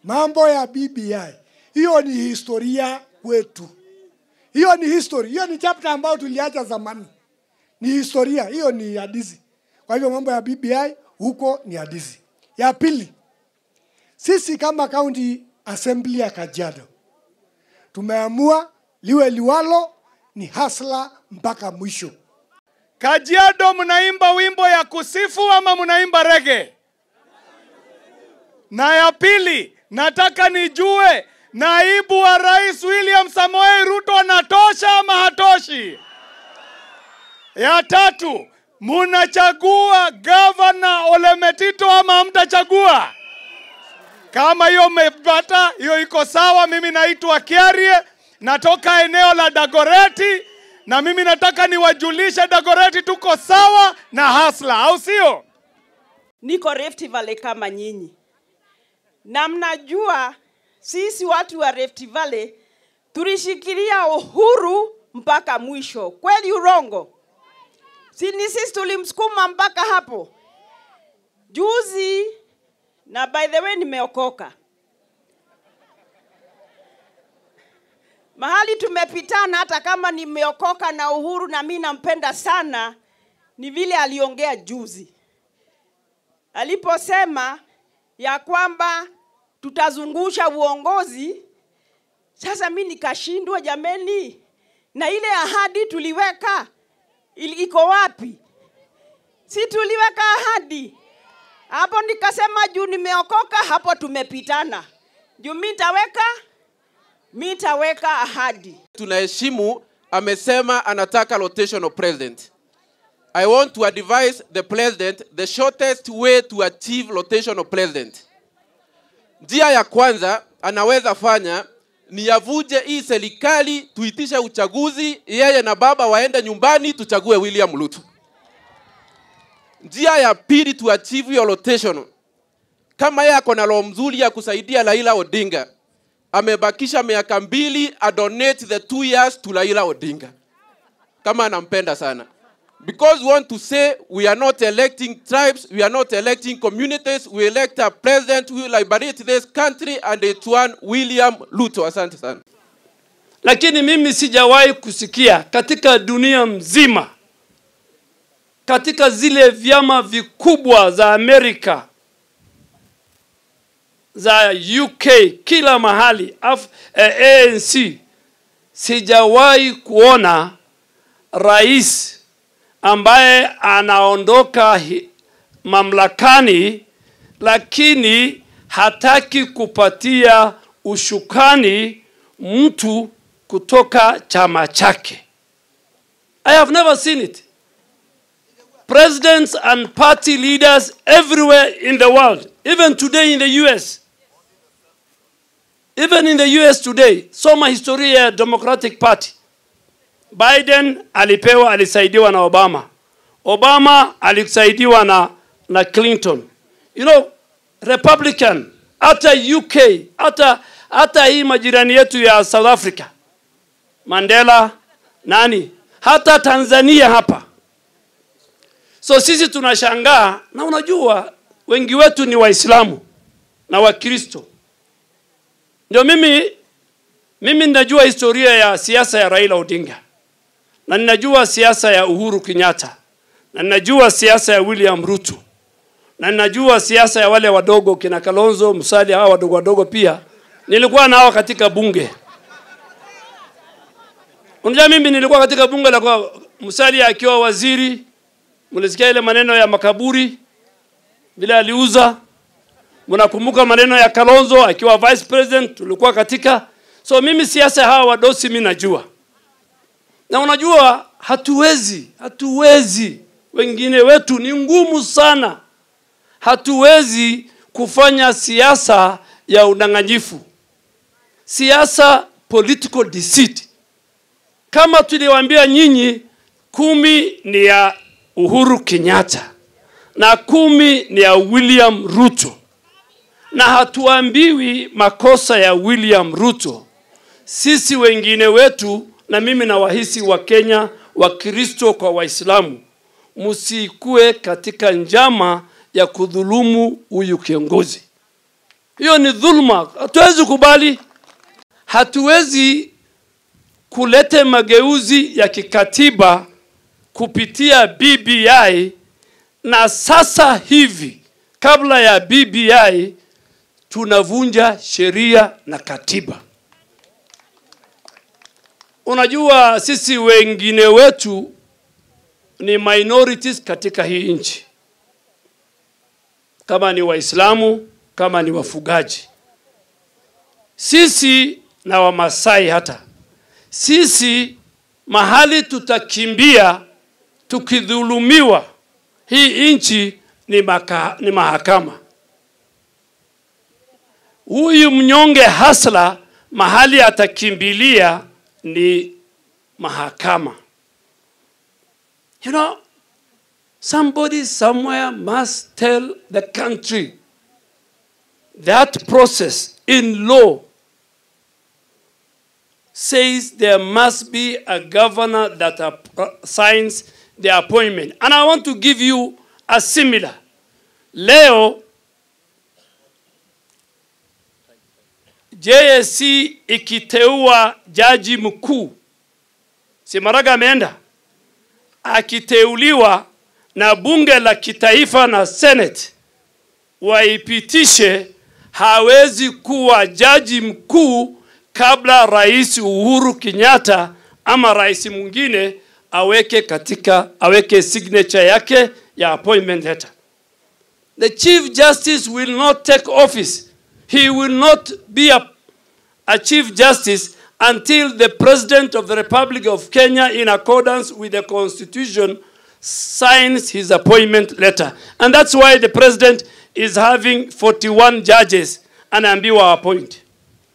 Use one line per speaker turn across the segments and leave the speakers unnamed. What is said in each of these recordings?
mambo ya BBI, hiyo ni historia kwetu. Hiyo ni history, hiyo ni chapter ambayo tuliacha zamani, ni historia, hiyo ni hadithi. Kwa hivyo mambo ya BBI huko ni hadithi. Ya pili, sisi kama county assembly ya Kajiado tumeamua liwe liwalo, ni hasla mpaka mwisho.
Kajiado mnaimba wimbo ya kusifu ama mnaimba rege? Na ya pili, nataka nijue naibu wa rais William Samoei Ruto anatosha ama hatoshi? Ya tatu, munachagua gavana Ole Metito ama hamtachagua? Kama hiyo mmepata, hiyo iko sawa. Mimi naitwa Kiarie, natoka eneo la Dagoreti, na mimi nataka niwajulishe Dagoreti tuko sawa na hasla, au sio?
niko Rift Valley kama nyinyi, na mnajua sisi watu wa Rift Valley tulishikilia uhuru mpaka mwisho. Kweli urongo? Si ni sisi tulimsukuma mpaka hapo juzi, na by the way nimeokoka. Mahali tumepitana, hata kama nimeokoka na Uhuru na mi nampenda sana, ni vile aliongea juzi aliposema ya kwamba tutazungusha uongozi. Sasa mi nikashindwa, jameni, na ile ahadi tuliweka ili- iko wapi? Si tuliweka ahadi hapo? Nikasema juu nimeokoka, hapo tumepitana. Juu mi nitaweka mi nitaweka ahadi.
tunaheshimu amesema anataka rotation of president i want to advise the president the shortest way to achieve rotation of president njia ya kwanza anaweza fanya ni yavuje hii serikali tuitishe uchaguzi yeye na baba waende nyumbani tuchague william ruto njia ya pili to achieve hiyo rotation kama yeye ako na roho mzuri ya kusaidia raila odinga amebakisha miaka mbili adonate the two years to Raila Odinga kama anampenda sana because we want to say we are not electing tribes we are not electing communities we elect a president who will liberate this country and it's one William Ruto asante sana
lakini mimi sijawahi kusikia katika dunia mzima katika zile vyama vikubwa za Amerika za UK kila mahali Af, eh, ANC sijawahi kuona rais ambaye anaondoka hi- mamlakani lakini hataki kupatia ushukani mtu kutoka chama chake. I have never seen it. Presidents and party leaders everywhere in the world, even today in the US, even in the US today, soma historia ya Democratic Party. Biden alipewa, alisaidiwa na Obama. Obama alisaidiwa na, na Clinton. You know, Republican, hata UK, hata hata hii majirani yetu ya South Africa, Mandela, nani, hata Tanzania hapa. So sisi tunashangaa, na unajua wengi wetu ni Waislamu na Wakristo. Ndio mimi mimi ninajua historia ya siasa ya Raila Odinga na ninajua siasa ya Uhuru Kenyatta na ninajua siasa ya William Ruto na ninajua siasa ya wale wadogo kina Kalonzo Musali, hawa wadogo wadogo pia nilikuwa nao katika bunge. Unajua mimi nilikuwa katika bunge la kwa Musali akiwa waziri, mlisikia ile maneno ya makaburi vile aliuza. Mnakumbuka maneno ya Kalonzo akiwa vice president, tulikuwa katika. So mimi siasa hawa wadosi mimi najua, na unajua hatuwezi, hatuwezi, wengine wetu ni ngumu sana, hatuwezi kufanya siasa ya udanganyifu, siasa political deceit. Kama tuliwaambia nyinyi, kumi ni ya Uhuru Kenyatta na kumi ni ya William Ruto, na hatuambiwi makosa ya William Ruto. Sisi wengine wetu, na mimi na wahisi wa Kenya, Wakristo kwa Waislamu, msikue katika njama ya kudhulumu huyu kiongozi. Hiyo ni dhulma, hatuwezi kubali. Hatuwezi kuleta mageuzi ya kikatiba kupitia BBI na sasa hivi kabla ya BBI tunavunja sheria na katiba. Unajua sisi wengine wetu ni minorities katika hii nchi, kama ni Waislamu, kama ni wafugaji, sisi na Wamasai hata sisi mahali tutakimbia tukidhulumiwa, hii nchi ni, maka, ni mahakama. Huyu mnyonge hasla mahali atakimbilia ni mahakama. You know, somebody somewhere must tell the country that process in law says there must be a governor that app- signs the appointment. And I want to give you a similar. Leo JSC ikiteua jaji mkuu, si Maraga ameenda, akiteuliwa na bunge la kitaifa na Senate waipitishe, hawezi kuwa jaji mkuu kabla Rais Uhuru Kenyatta ama rais mwingine aweke katika aweke signature yake ya appointment letter. The Chief Justice will not take office. He will not be a, a Chief Justice until the President of the Republic of Kenya, in accordance with the Constitution, signs his appointment letter. And that's why the President is having 41 judges anaambiwa appoint.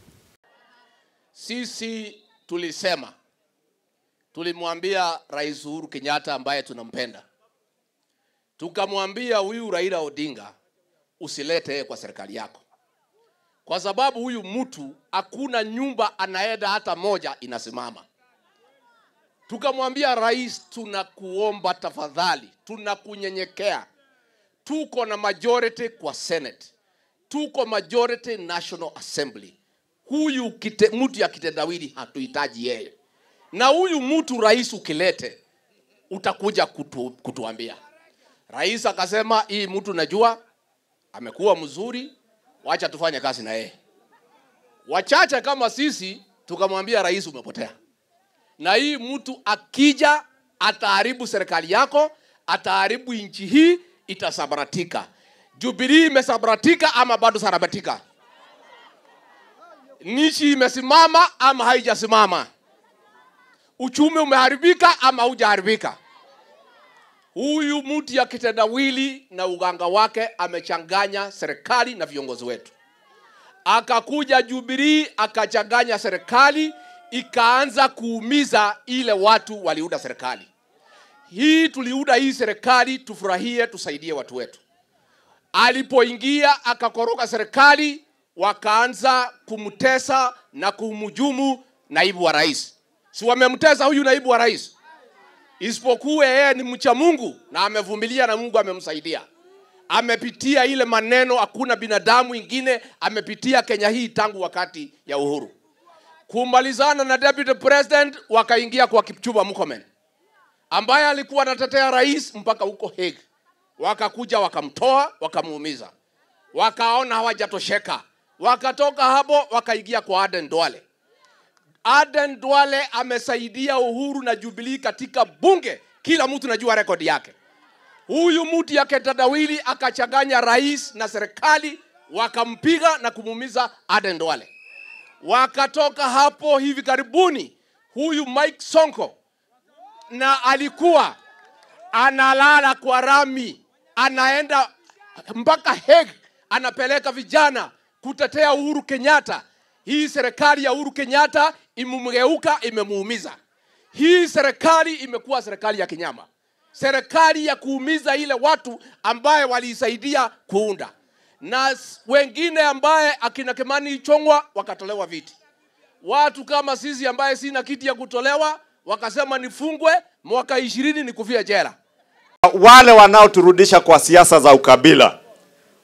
Sisi tulisema, tulimwambia Rais Uhuru Kenyatta ambaye tunampenda, tukamwambia huyu Raila Odinga usilete yeye kwa serikali yako, kwa sababu huyu mtu hakuna nyumba anaenda hata moja inasimama. Tukamwambia rais, tunakuomba tafadhali, tunakunyenyekea, tuko na majority kwa Senate, tuko majority National Assembly huyu kite, mtu ya kitendawili hatuhitaji yeye, na huyu mtu rais ukilete utakuja kutu, kutuambia. Rais akasema hii mtu najua amekuwa mzuri, wacha tufanye kazi na yeye. Wachache kama sisi tukamwambia rais, umepotea, na hii mtu akija ataharibu serikali yako, ataharibu nchi hii, itasambaratika. Jubilee imesambaratika ama bado sambaratika? nchi imesimama ama haijasimama? Uchumi umeharibika ama haujaharibika? Huyu mtu ya kitendawili na uganga wake amechanganya serikali na viongozi wetu. Akakuja Jubilee akachanganya serikali, ikaanza kuumiza ile watu waliunda serikali hii. Tuliunda hii serikali tufurahie, tusaidie watu wetu. Alipoingia akakoroga serikali, wakaanza kumtesa na kumhujumu naibu wa rais. Si wamemtesa huyu naibu wa rais? Isipokuwa yeye ni mcha Mungu na amevumilia na Mungu amemsaidia. Amepitia ile maneno, hakuna binadamu ingine amepitia Kenya hii tangu wakati ya uhuru. Kumalizana na deputy president, wakaingia kwa Kipchumba Murkomen ambaye alikuwa anatetea rais mpaka huko Hague. Wakakuja wakamtoa, wakamuumiza, wakaona hawajatosheka wakatoka hapo wakaingia kwa Aden Duale. Aden Duale amesaidia Uhuru na Jubilee katika bunge, kila mtu najua rekodi yake. Huyu mtu ya kitendawili akachanganya rais na serikali, wakampiga na kumuumiza Aden Duale. Wakatoka hapo hivi karibuni, huyu Mike Sonko na alikuwa analala kwa rami, anaenda mpaka Hague, anapeleka vijana kutetea Uhuru Kenyatta. Hii serikali ya Uhuru Kenyatta imemgeuka, imemuumiza. Hii serikali imekuwa serikali ya kinyama, serikali ya kuumiza ile watu ambaye waliisaidia kuunda, na s- wengine ambaye akina Kimani Ichong'wa wakatolewa viti. Watu kama sisi ambaye sina kiti ya kutolewa wakasema nifungwe mwaka ishirini nikufia jela.
wale wanaoturudisha kwa siasa za ukabila,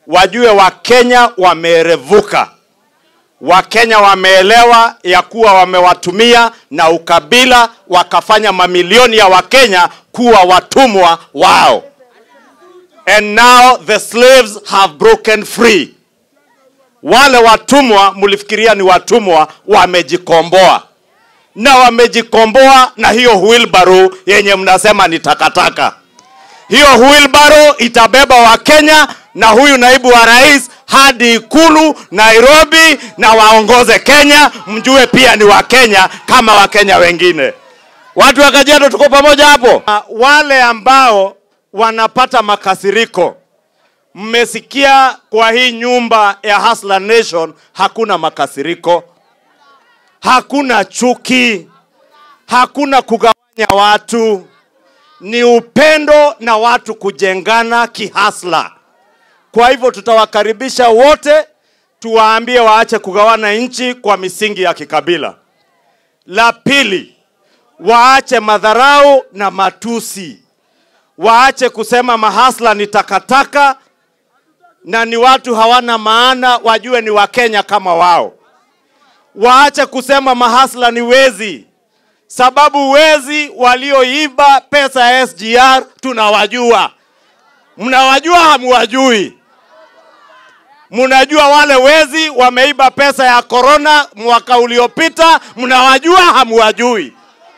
wajue Wakenya wameerevuka. Wakenya wameelewa ya kuwa wamewatumia na ukabila, wakafanya mamilioni ya Wakenya kuwa watumwa wao. And now the slaves have broken free. Wale watumwa mlifikiria ni watumwa, wamejikomboa na wamejikomboa na hiyo wheelbarrow yenye mnasema ni takataka. Hiyo wheelbarrow itabeba Wakenya na huyu naibu wa rais hadi ikulu Nairobi, na waongoze Kenya, mjue pia ni Wakenya kama Wakenya wengine. Watu wa Kajiado, tuko pamoja hapo. Ah, Wale ambao wanapata makasiriko, mmesikia kwa hii nyumba ya Hustler Nation hakuna makasiriko, hakuna chuki, hakuna kugawanya watu, ni upendo na watu kujengana kihasla. Kwa hivyo tutawakaribisha wote, tuwaambie waache kugawana nchi kwa misingi ya kikabila. La pili, waache madharau na matusi, waache kusema mahasla ni takataka na ni watu hawana maana, wajue ni Wakenya kama wao. Waache kusema mahasla ni wezi, sababu wezi walioiba pesa ya SGR tunawajua. Mnawajua hamuwajui? Mnajua wale wezi wameiba pesa ya korona mwaka uliopita, mnawajua hamuwajui?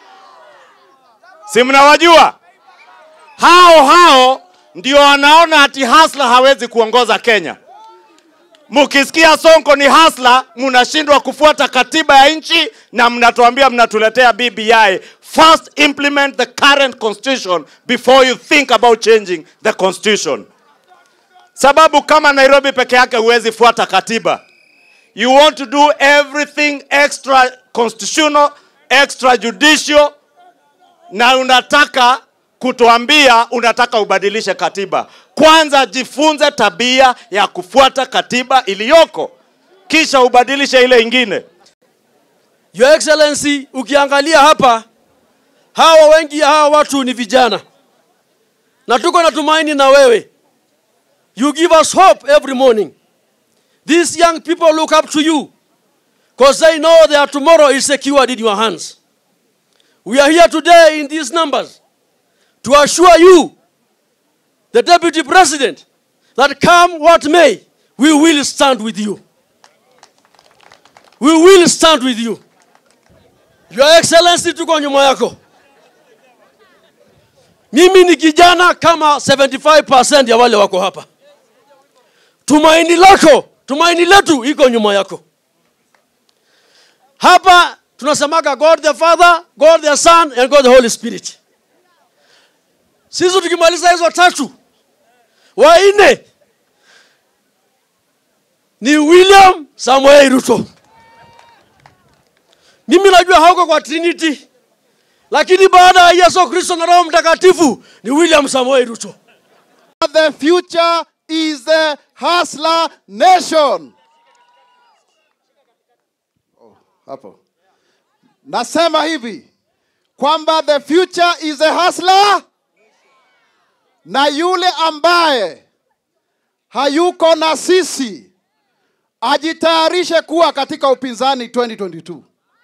Si mnawajua? Hao hao ndio wanaona ati hasla hawezi kuongoza Kenya. Mkisikia Sonko ni hasla, mnashindwa kufuata katiba ya nchi na mnatuambia mnatuletea BBI. First implement the current constitution before you think about changing the constitution. Sababu kama Nairobi peke yake huwezi fuata katiba. You want to do everything extra constitutional, extra judicial na unataka kutuambia unataka ubadilishe katiba. Kwanza jifunze tabia ya kufuata katiba iliyoko, kisha ubadilishe ile ingine.
Your Excellency, ukiangalia hapa, hawa wengi ya hawa watu ni vijana, na tuko na tumaini na wewe. You give us hope every morning. These young people look up to you because they know their tomorrow is secured in your hands. We are here today in these numbers to assure you, the Deputy President, that come what may, we will stand with you. We will stand with you. Your Excellency, tuko nyuma yako. Mimi ni kijana kama 75% ya wale wako hapa. Tumaini lako, tumaini letu iko nyuma yako. Hapa tunasemaga God the Father, God the Son and God the Holy Spirit. Sisi tukimaliza hizo tatu, wanne ni William Samoei Ruto. Mimi najua hauko kwa Trinity, lakini baada ya Yesu Kristo na Roho Mtakatifu ni William Samoei Ruto.
The future is the hustler nation. Oh, hapo. Nasema hivi kwamba the future is a hustler na yule ambaye hayuko na sisi ajitayarishe kuwa katika upinzani 2022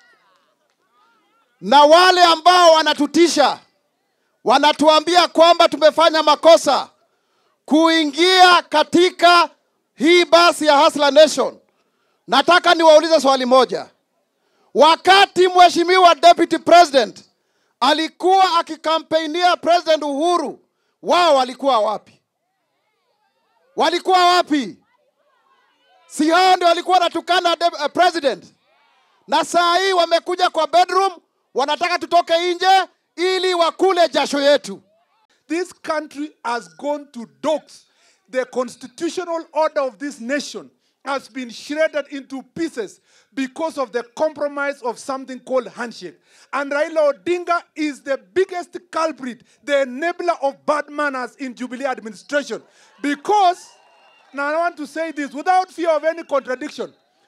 na wale ambao wanatutisha wanatuambia kwamba tumefanya makosa kuingia katika hii basi ya Hustler Nation. Nataka niwaulize swali moja. Wakati mheshimiwa deputy president alikuwa akikampeinia president Uhuru, wao walikuwa wapi? Walikuwa wapi? Si hao ndio walikuwa wanatukana de- uh, president, na saa hii wamekuja kwa bedroom, wanataka tutoke nje ili wakule jasho yetu.
This country has gone to dogs. The constitutional order of this nation has been shredded into pieces because of the compromise of something called handshake. And Raila Odinga is the biggest culprit, the enabler of bad manners in Jubilee administration. Because, now I want to say this without fear of any contradiction,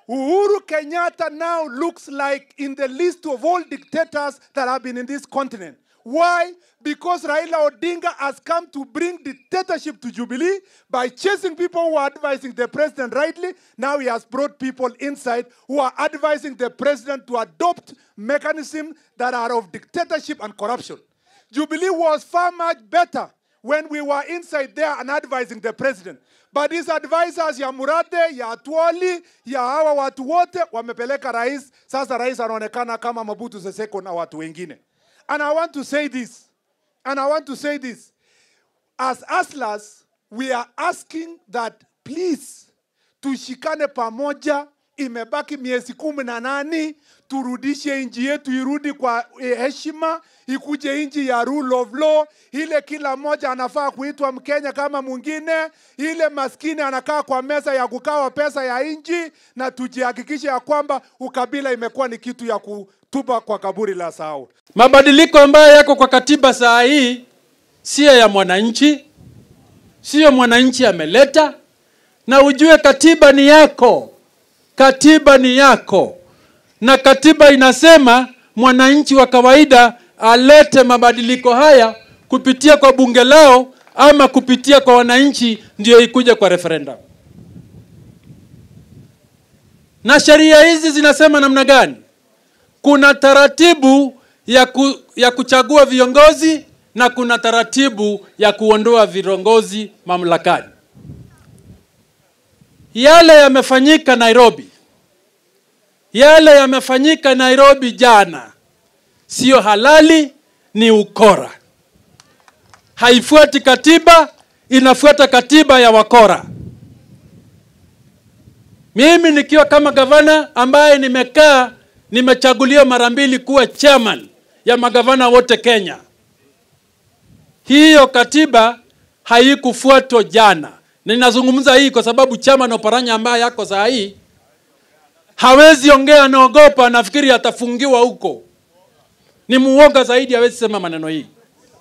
Uhuru Kenyatta now looks like in the list of all dictators that have been in this continent. Why? Because Raila Odinga has come to bring dictatorship to Jubilee by chasing people who are advising the president rightly. Now he has brought people inside who are advising the president to adopt mechanisms that are of dictatorship and corruption. Jubilee was far much better when we were inside there and advising the president. But these advisors ya Murade, ya Atwoli, ya hawa watu wote wamepeleka rais. Sasa rais anaonekana kama Mobutu Sese Seko na watu wengine. And I want to say this. And I want to say this. As Aslas, we are asking that please tushikane pamoja. Imebaki miezi kumi na nane, turudishe nchi yetu irudi kwa eh, heshima, ikuje nchi ya rule of law, ile kila mmoja anafaa kuitwa Mkenya kama mwingine, ile maskini anakaa kwa meza ya kukawa pesa ya nchi, na tujihakikishe ya kwamba ukabila imekuwa ni kitu ya kutupa kwa kaburi la sahau.
Mabadiliko ambayo yako kwa katiba saa hii siyo ya mwananchi, siyo mwananchi ameleta, na ujue katiba ni yako, katiba ni yako, na katiba inasema mwananchi wa kawaida alete mabadiliko haya kupitia kwa bunge lao ama kupitia kwa wananchi, ndio ikuje kwa referendum. Na sheria hizi zinasema namna gani? Kuna taratibu ya, ku, ya kuchagua viongozi na kuna taratibu ya kuondoa viongozi mamlakani. Yale yamefanyika Nairobi, yale yamefanyika Nairobi jana, sio halali, ni ukora. Haifuati katiba, inafuata katiba ya wakora. Mimi nikiwa kama gavana ambaye nimekaa nimechaguliwa mara mbili kuwa chairman ya magavana wote Kenya. Hiyo katiba haikufuatwa jana. Na ninazungumza hii kwa sababu chairman Oparanya ambaye yako saa hii hawezi ongea, anaogopa, nafikiri atafungiwa huko. Ni muoga zaidi, hawezi sema maneno hii.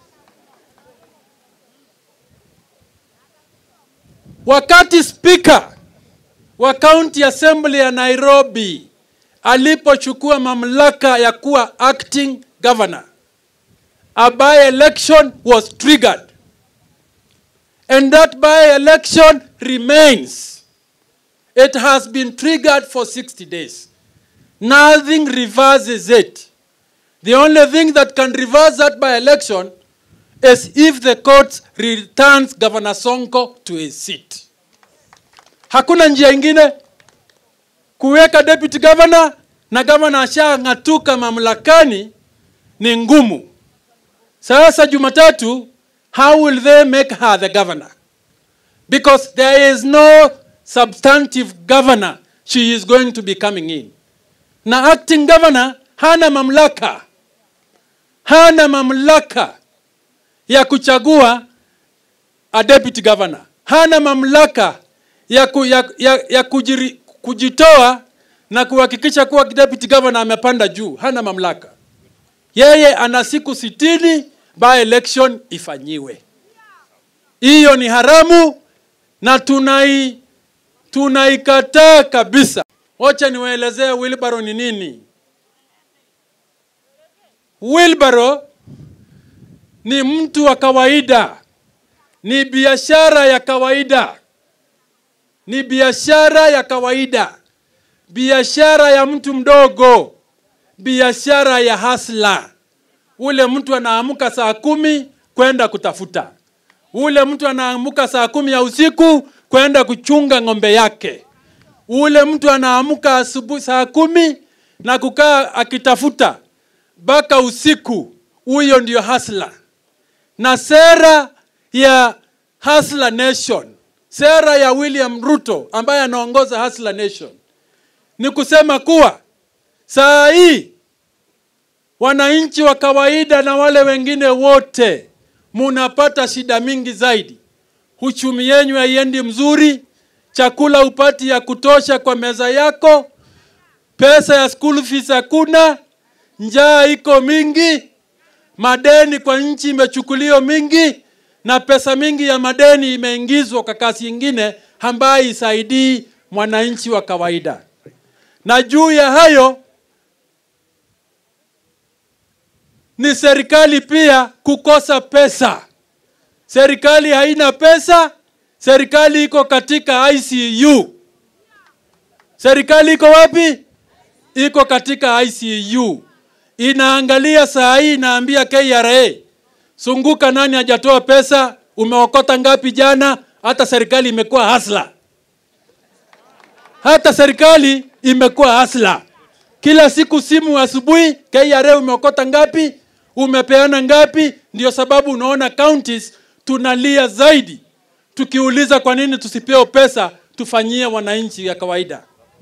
Wakati spika wa county assembly ya Nairobi alipochukua mamlaka ya kuwa acting governor, a by election was triggered and that by election remains. It has been triggered for 60 days. Nothing reverses it. The only thing that can reverse that by election is if the court returns Governor Sonko to his seat. Hakuna njia ingine kuweka deputy governor na governor ashang'atuka mamlakani ni ngumu. Sasa Jumatatu, how will they make her the governor? Because there is no substantive governor she is going to be coming in. Na acting governor hana mamlaka, hana mamlaka ya kuchagua a deputy governor, hana mamlaka ya, ku, ya, ya, ya kujiri, kujitoa na kuhakikisha kuwa deputy governor amepanda juu. Hana mamlaka. Yeye ana siku sitini by election ifanyiwe. Hiyo ni haramu na tunai tunaikataa kabisa. Wacha niwaelezee wheelbarrow ni nini. Wheelbarrow ni mtu wa kawaida, ni biashara ya kawaida, ni biashara ya kawaida, biashara ya mtu mdogo, biashara ya hasla. Ule mtu anaamka saa kumi kwenda kutafuta, ule mtu anaamka saa kumi ya usiku kwenda kuchunga ng'ombe yake, ule mtu anaamka asubuhi saa kumi na kukaa akitafuta mpaka usiku. Huyo ndio hasla na sera ya Hustler Nation, sera ya William Ruto ambaye anaongoza Hustler Nation ni kusema kuwa saa hii wananchi wa kawaida na wale wengine wote munapata shida mingi zaidi. Uchumi yenyu haiendi mzuri, chakula upati ya kutosha kwa meza yako, pesa ya school fees hakuna, njaa iko mingi, madeni kwa nchi imechukuliwa mingi na pesa mingi ya madeni imeingizwa kwa kasi ingine ambayo isaidii mwananchi wa kawaida. na juu ya hayo ni serikali pia kukosa pesa. Serikali haina pesa, serikali iko katika ICU. Serikali iko wapi? Iko katika ICU. Inaangalia saa hii, inaambia KRA, sunguka, nani hajatoa pesa? Umeokota ngapi jana? Hata serikali imekuwa hasla, hata serikali imekuwa hasla. Kila siku simu asubuhi, KRA umeokota ngapi? Umepeana ngapi? Ndio sababu unaona counties tunalia zaidi, tukiuliza kwa nini tusipewe pesa tufanyie wananchi ya kawaida.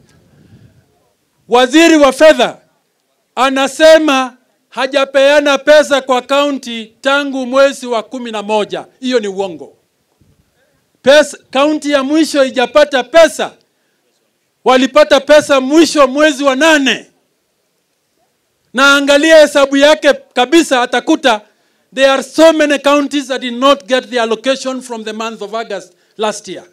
Waziri wa fedha anasema hajapeana pesa kwa kaunti tangu mwezi wa kumi na moja. Hiyo ni uongo. Pesa, kaunti ya mwisho ijapata pesa, walipata pesa mwisho mwezi wa nane. Na angalia hesabu yake kabisa, atakuta there are so many counties that did not get the allocation from the month of August last year.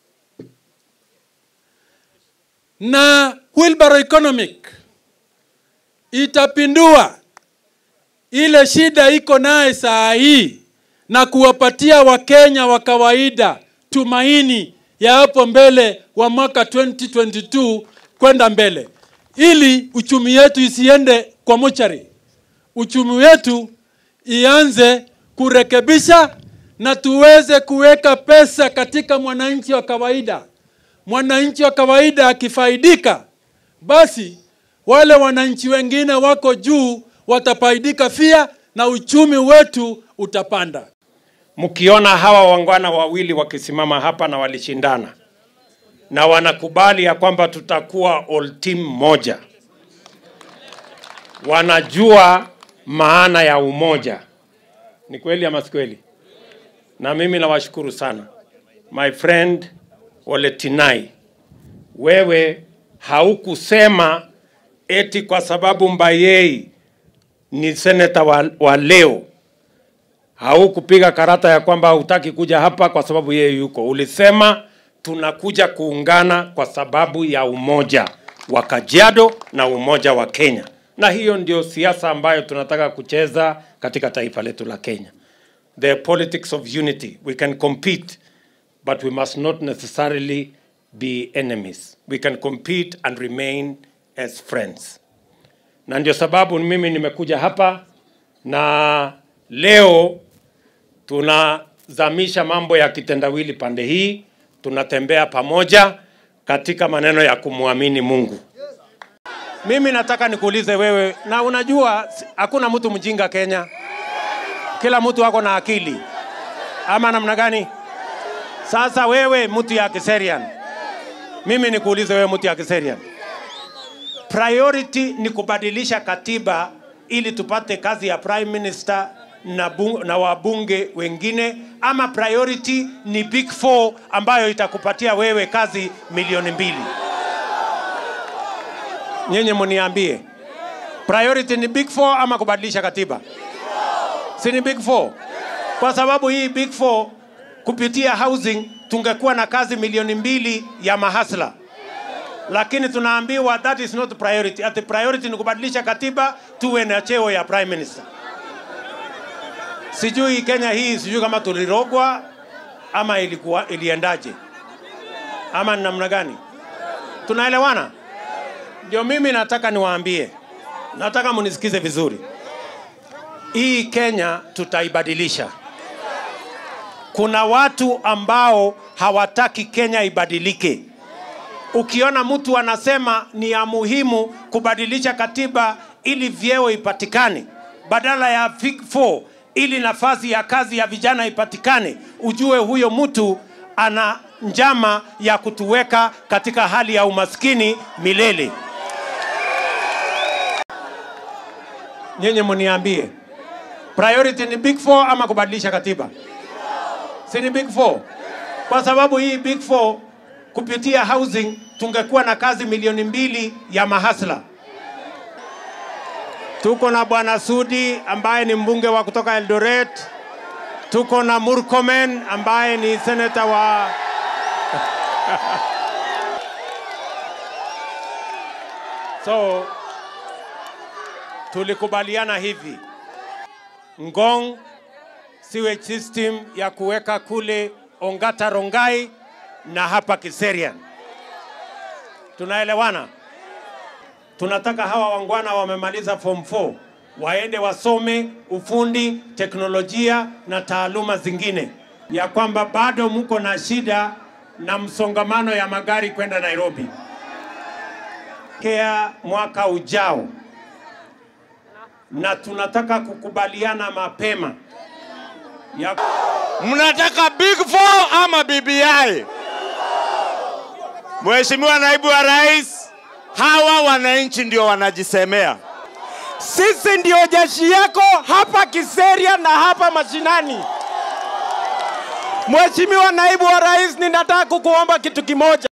Na wheelbarrow economic itapindua ile shida iko naye saa hii na kuwapatia Wakenya wa kawaida tumaini ya hapo mbele wa mwaka 2022 kwenda mbele, ili uchumi yetu isiende kwa mochari, uchumi wetu ianze kurekebisha na tuweze kuweka pesa katika mwananchi wa kawaida. Mwananchi wa kawaida akifaidika, basi wale wananchi wengine wako juu watafaidika pia na uchumi wetu utapanda.
mkiona hawa wangwana wawili wakisimama hapa na walishindana na wanakubali ya kwamba tutakuwa all team moja, wanajua maana ya umoja. Ni kweli ama si kweli? Na mimi nawashukuru sana my friend Ole Tinai, wewe haukusema eti kwa sababu Mbayei ni seneta wa, wa leo haukupiga karata ya kwamba hutaki kuja hapa kwa sababu yeye yuko. Ulisema tunakuja kuungana kwa sababu ya umoja wa Kajiado na umoja wa Kenya, na hiyo ndio siasa ambayo tunataka kucheza katika taifa letu la Kenya. The politics of unity. We can compete, but we must not necessarily be enemies. We can compete and remain as friends. Na ndio sababu mimi nimekuja hapa na leo tunazamisha mambo ya kitendawili pande hii, tunatembea pamoja katika maneno ya kumwamini Mungu. Mimi nataka nikuulize wewe, na unajua si- hakuna mtu mjinga Kenya, kila mtu ako na akili, ama namna gani? Sasa wewe mtu ya Kiserian, mimi nikuulize wewe mtu ya Kiserian, priority ni kubadilisha katiba ili tupate kazi ya prime minister na, bung, na wabunge wengine ama priority ni big four ambayo itakupatia wewe kazi milioni mbili nyenye muniambie priority ni big four ama kubadilisha katiba si ni big four kwa sababu hii big four kupitia housing tungekuwa na kazi milioni mbili ya mahasla lakini tunaambiwa that is not priority. Ati priority ni kubadilisha katiba tuwe na cheo ya prime minister. Sijui Kenya hii, sijui kama tulirogwa ama ilikuwa iliendaje ama ni namna gani? Tunaelewana? Ndio mimi nataka niwaambie, nataka munisikize vizuri. Hii Kenya tutaibadilisha. Kuna watu ambao hawataki Kenya ibadilike ukiona mtu anasema ni ya muhimu kubadilisha katiba ili vyeo ipatikane badala ya Big Four ili nafasi ya kazi ya vijana ipatikane, ujue huyo mtu ana njama ya kutuweka katika hali ya umaskini milele. Nyenye mniambie, priority ni Big Four ama kubadilisha katiba? Si ni Big Four? Kwa sababu hii Big Four kupitia housing tungekuwa na kazi milioni mbili ya mahasla. Tuko na bwana Sudi ambaye ni mbunge wa kutoka Eldoret. Tuko na Murkomen ambaye ni seneta wa So tulikubaliana hivi, Ngong sewage system ya kuweka kule Ongata Rongai na hapa Kiserian. Tunaelewana? Tunataka hawa wangwana wamemaliza form 4 waende wasome ufundi, teknolojia na taaluma zingine, ya kwamba bado mko na shida na msongamano ya magari kwenda Nairobi. Kea mwaka ujao, na tunataka kukubaliana mapema ya
Mnataka Big Four ama BBI? Mheshimiwa Naibu wa Rais, hawa wananchi ndio wanajisemea.
Sisi ndio jeshi yako hapa Kiseria na hapa mashinani. Mheshimiwa Naibu wa Rais, ninataka kukuomba kitu kimoja.